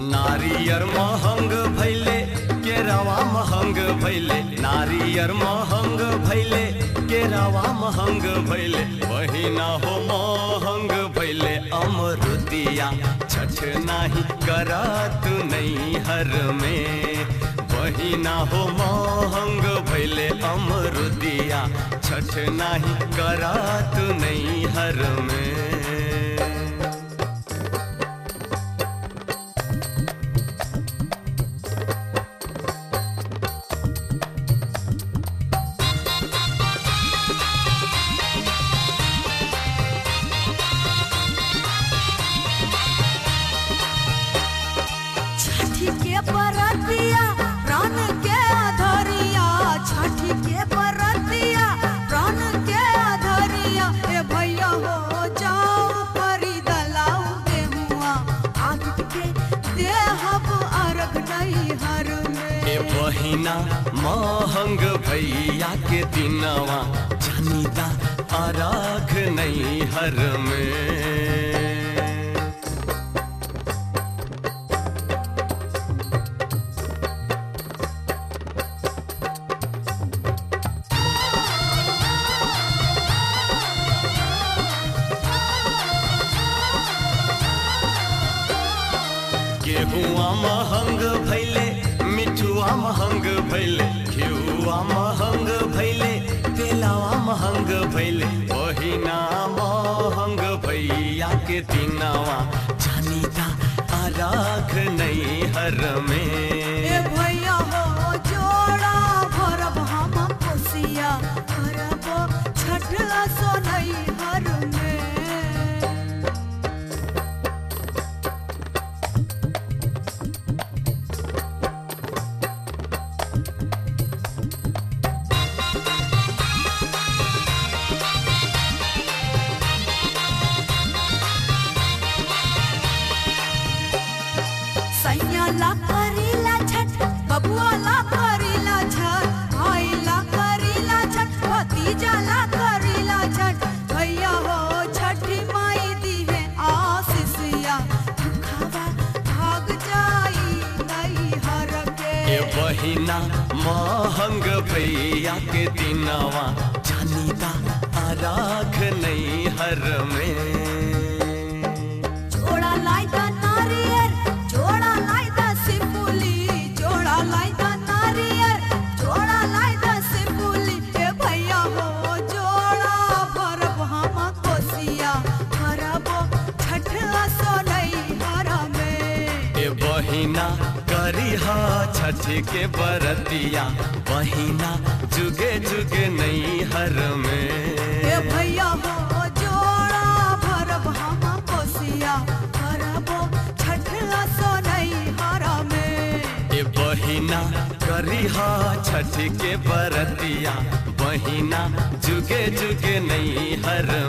नारियर महंग भैले केरावा महंग भैले नारियर महंग भैले केरावा महंग भैले बहिना हो महंग भैले अमरुदिया छठ नाही करात नहीं हर में बहिना हो महंग भैले अमरुदिया छठ नाही करात नहीं हर में छठी के बरतिया प्राण के अधरिया छठी के बरतिया प्राण के अधरिया ए भैया हो जाओ खरीद लाऊ गेहुआ आदित्य के देहब अर्घ नहीं हर में ए बहिना महंग भैया के दिनवा जनिता अराख नहीं हर में गेहुआ महंग भैले मिठुआ महंग भैले घिउआ महंग भैले तेलावा महंग भैले बहिना महंग भैया के दिनवा जनिता अराख नहीं हर में ए भैया हो जोड़ा भरब हम कोसिया करब छठ सो नहीं हर में सैया ला करीला छठ बबुआ ला करीला छठ भाई ला करीला छठ भतीजा ला करीला छठ भैया हो छठी माई दी है आशीषिया दुखावा भाग जाई नहीं हर के ए बहिना महंग भैया के दिनवा जनिता अराख नहीं हर में जोड़ा लाई दा नारियर जोड़ा लाई दा सिपुली जोड़ा लाई दा नारियर जोड़ा लाई दा सिपुली ए भैया हो जोड़ा भरब हम कोसिया भरब छठ सो नहीं हर में ए बहिना करिहा छठ के बरतिया बहिना जुगे जुगे नहीं हर में ए भैया हो जोड़ा भरब हम कोसिया भरब छठ सो नहीं हर में ए बहिना करिहा छठ के बरतिया बहिना जुगे जुगे नहीं हर